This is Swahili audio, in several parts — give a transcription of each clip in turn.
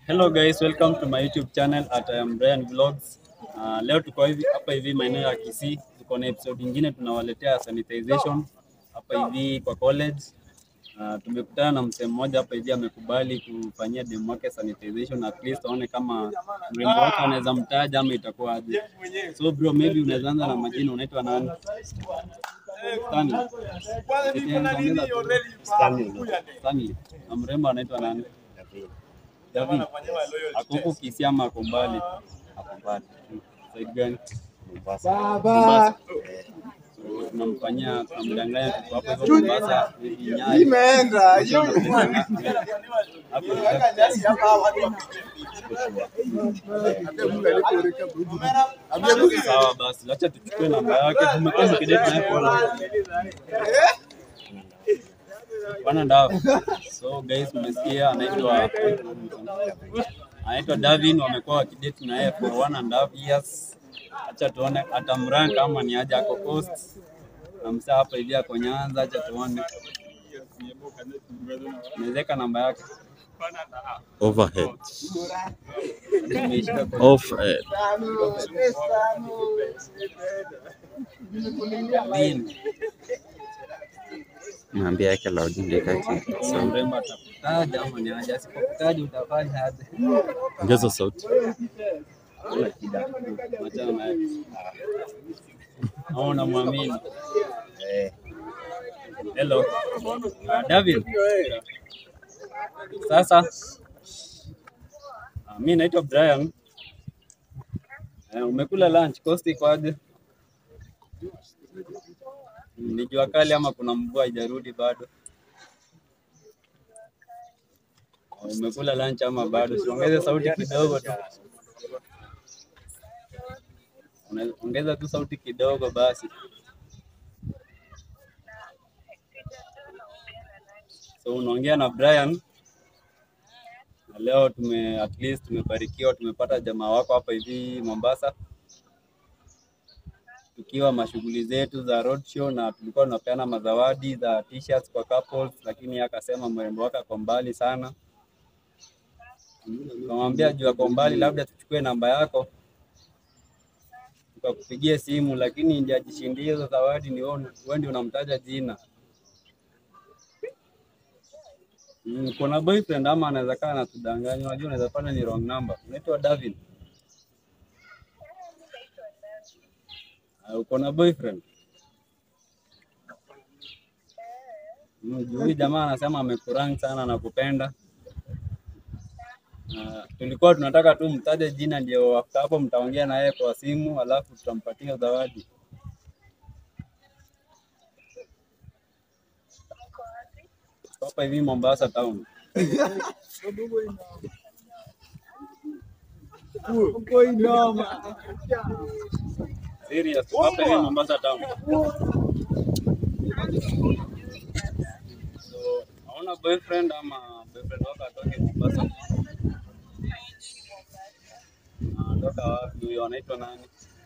Hello guys, welcome to my YouTube channel at I am Brian Vlogs. Uh, leo tuko hivi hapa hivi maeneo ya Kisii, tuko na episode nyingine tunawaletea sanitization hapa hivi kwa college. Uh, tumekutana na msee mmoja hapa hivi amekubali kufanyia demu wake sanitization at least aone kama mrembo wake anaweza mtaja ama itakuwa aje. So bro, maybe unaweza anza na majina, unaitwa nani? Stanley. Stanley. Na mrembo anaitwa nani? David. Ako huku Kisii ama ako mbali? Ako mbali. Side gani? Mombasa. So, tunamfanyia tunamdanganya tuko hapo hivyo Mombasa, maybe Nyali. Imeenda Hapo sawa basi, acha tuchukue namba yake. Tumekuwa tukidate naye for one and a half. So guys, mmesikia anaitwa anaitwa Davin, wamekuwa wakidate na yeye for one and a half years. Acha tuone atamrank kama ni aje ako coast na msaa hapa hivi ako Nyanza. Acha tuone, nawezeka namba yake Overhead. Nimeishika kwa Offhead. Davin. Naambia yake loud ndio kaki. So mrembo atakutaja ama ni aje? Asipokutaja utafanya aje? Ongeza sauti. Kuna shida. Achana naye. Au unamwamini? Hello. Uh, David. Sasa uh, mi naitwa Brian. Uh, umekula lunch? Cost iko aje? Mm, Ni jua kali ama kuna mvua haijarudi bado? Uh, Umekula lunch ama bado? Siongeze sauti kidogo tu. Una- Ongeza tu sauti kidogo basi. So unaongea na Brian na leo tume at least tumebarikiwa, tumepata jamaa wako hapa hivi Mombasa, tukiwa mashughuli zetu za roadshow, na tulikuwa tunapeana mazawadi za t-shirts kwa couples, lakini yeye akasema mrembo wake ako mbali sana. Tukamwambia juu ako mbali, labda tuchukue namba yako tukakupigia simu, lakini ndiye ajishindie hizo zawadi, ni wewe wewe ndio unamtaja jina. Mm, kuna boyfriend ama anaweza kaa anatudanganya. Unajua, unaweza pata ni wrong number. Unaitwa David. Uh, uko na boyfriend? Mm, juu huyu jamaa anasema amekurang sana na kupenda. Uh, tulikuwa tunataka tu mtaje jina, ndio after hapo mtaongea na yeye kwa simu, alafu tutampatia zawadi. Hapa hivi Mombasa town. Serious, hapa hivi Mombasa town. So, hauna boyfriend ama boyfriend wako atoke Mombasa? Anatoka wapi huyo? Anaitwa nani?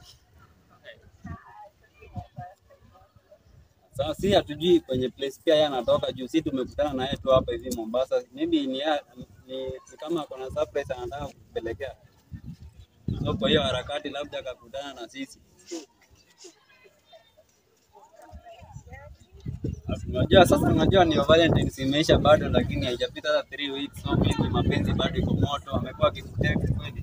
Sasa si hatujui kwenye place pia yeye anatoka juu, si tumekutana na yeye tu hapa hivi Mombasa. Maybe ni, ya- ni, ni kama kuna surprise anataka kupelekea. So kwa hiyo harakati labda akakutana na sisi. Unajua sasa, unajua ni Valentine's imeisha bado, lakini haijapita hata 3 weeks, so maybe mapenzi bado iko moto. Amekuwa akikutext kweli,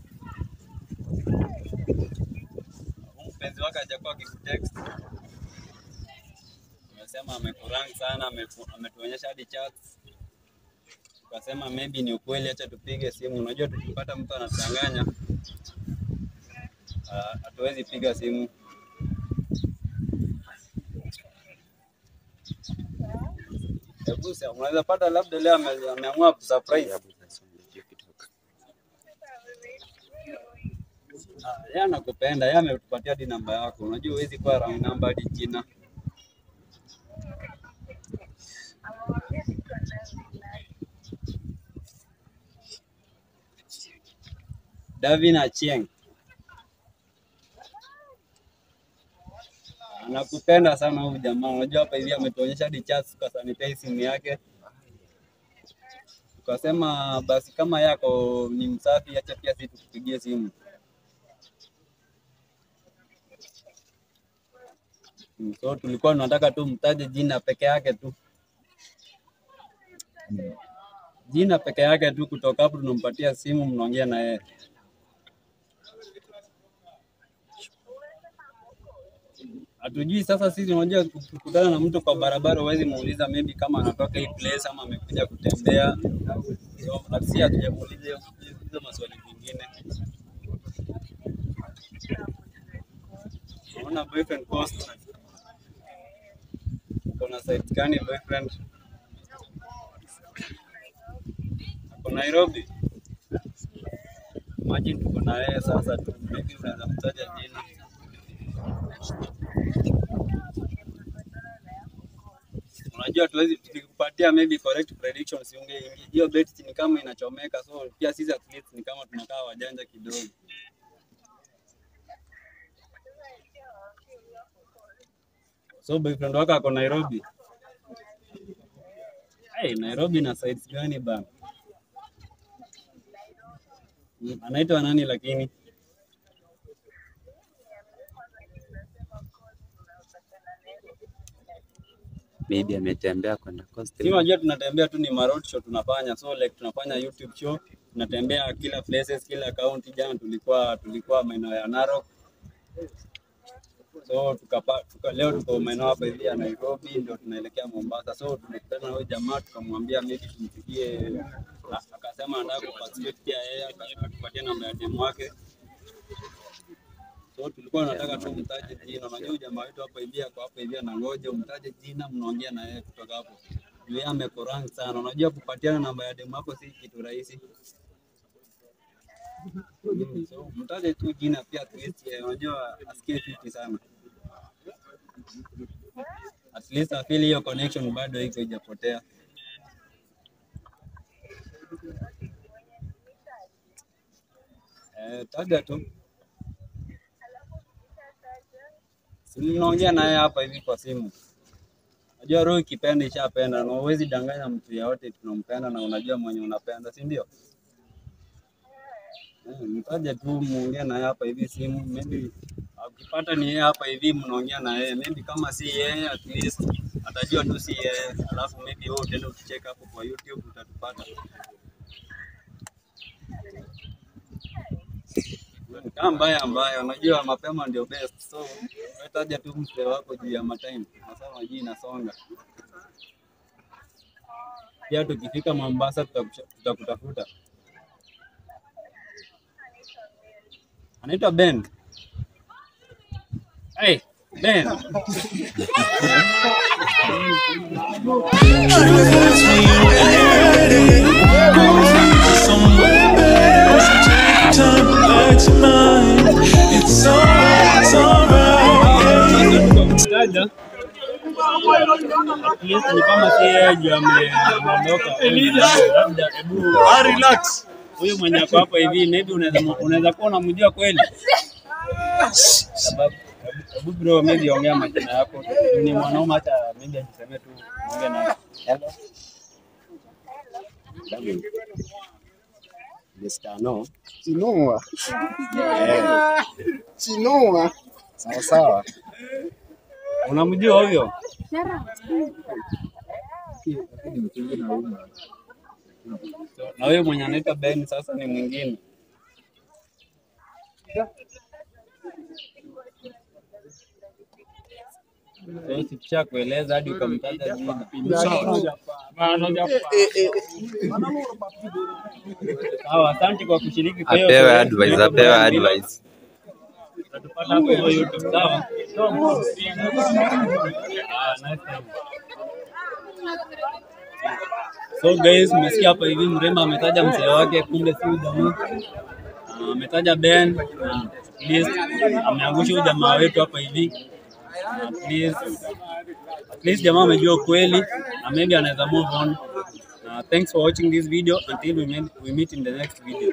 Huyu mpenzi wake hajakuwa akikutext. Amesema amekurang sana, ameku- ametuonyesha hadi chats. Tukasema maybe ni ukweli, acha tupige simu. Unajua tukipata mtu anatanganya ah, hatuwezi piga simu. Hebu sema, unaweza pata labda leo ame- ameamua kusurprise. Ah, Yeye anakupenda, yeye ametupatia hadi namba yako. Unajua huwezi kuwa wrong number hadi jina. Davin Achieng. Anakupenda sana huyu jamaa. Unajua hapa hivi ametuonyesha hadi chats kwa sanitize simu yake. tukasema basi kama yako ni msafi, acha pia sisi tukupigie simu. Mm, So tulikuwa tunataka tu mtaje jina peke yake tu, jina peke yake tu. Kutoka hapo tunampatia simu, mnaongea na yeye. Hatujui sasa, sisi unajua, kukutana na mtu kwa barabara, huwezi muuliza maybe kama anatoka hii place ama amekuja kutembea. So si hatujamuuliza hiyo- hizo maswali mengine. Unaona boyfriend post, uko na site gani boyfriend? Ako Nairobi. Imagine tuko na yeye sasa tu, maybe unaweza mtaja jina. Unajua tuwezi tukikupatia maybe correct prediction, si ungeingia hiyo bet ni kama inachomeka, so pia sisi at least ni kama tunakaa wajanja kidogo. So boyfriend wako ako Nairobi. Hey, Nairobi na sites gani bana? Mm, Anaitwa nani lakini? Maybe ametembea kwenda coast. Si unajua tunatembea tu ni road show tunafanya, so like tunafanya YouTube show, tunatembea kila places, kila county. Jana tulikuwa tulikuwa maeneo ya Narok, so tukapa, tuka, leo tuko maeneo hapa hivi ya Nairobi, ndio tunaelekea Mombasa. So tumekutana na huyo jamaa tukamwambia maybe tumpigie, a- akasema anataka kuparticipate pia yeye, aka- akatupatia namba ya demu wake. So tulikuwa tunataka tu mtaje jina. Unajua huyu jamaa wetu hapa hivi ako hapa hivi anangoja umtaje jina, mnaongea na yeye kutoka hapo. Juu yeye amekorang sana. Unajua kupatiana namba ya demu hapo si kitu rahisi. Mm, So mtaje tu jina pia at least yeye unajua asikie fiti sana. At least afili hiyo connection bado iko ijapotea. Eh, taja tu. Si mnaongea naye hapa hivi kwa simu. Unajua roho ikipenda ishapenda, na huwezi danganya mtu yeyote tunampenda na unajua mwenye unapenda, si ndio? Eh, Mtaje tu muongee naye hapa hivi simu, maybe ukipata ni yeye hapa hivi mnaongea na yeye, maybe kama si yeye at least atajua tu si yeye, alafu maybe wewe utaenda ukicheck hapo kwa YouTube utatupata. Kama mbaya mbaya, unajua mapema ndio best, so wewe taja tu mzee wako juu ya matime, masaa majii inasonga. Pia tukifika Mombasa tutakusha- tutakutafuta. Anaitwa Ben. Hey, Ben. Somewhere better, so take your time, relax your mind. It's alright, it's alright. Tukamtaja. At least ni kama si yeye juu ame- ameondoka. Labda hebu relax. Huyu mwenye ako hapa hivi maybe unaweza unaweza kuwa unamjua kweli. Sababu hebu- hebu bro maybe ongea majina yako. Ni mwanaume hata maybe ajiseme tu ongea na hello. Mr. No. Chinua. Eh, Chinua. sawa sawa. Unamjua huyo? So, na huyo mwenye anaitwa Ben sasa ni mwingine. So sikisha kueleza hadi ukamtaja jina. Sawa, asante kwa kushiriki kwa hiyo Apewe zoezi. advice, apewe advice. Utatupata hapo hivyo YouTube, sawa? Ah, nice time. So guys, mmesikia hapa hivi mrembo ametaja mzee wake, kumbe si huyu jamaa. Ah, Ametaja Ben, ah, at least ameangusha huyu jamaa wetu hapa hivi. Ah, At least, at least jamaa amejua ukweli na maybe anaweza move on. Uh, thanks for watching this video until we meet, we meet in the next video.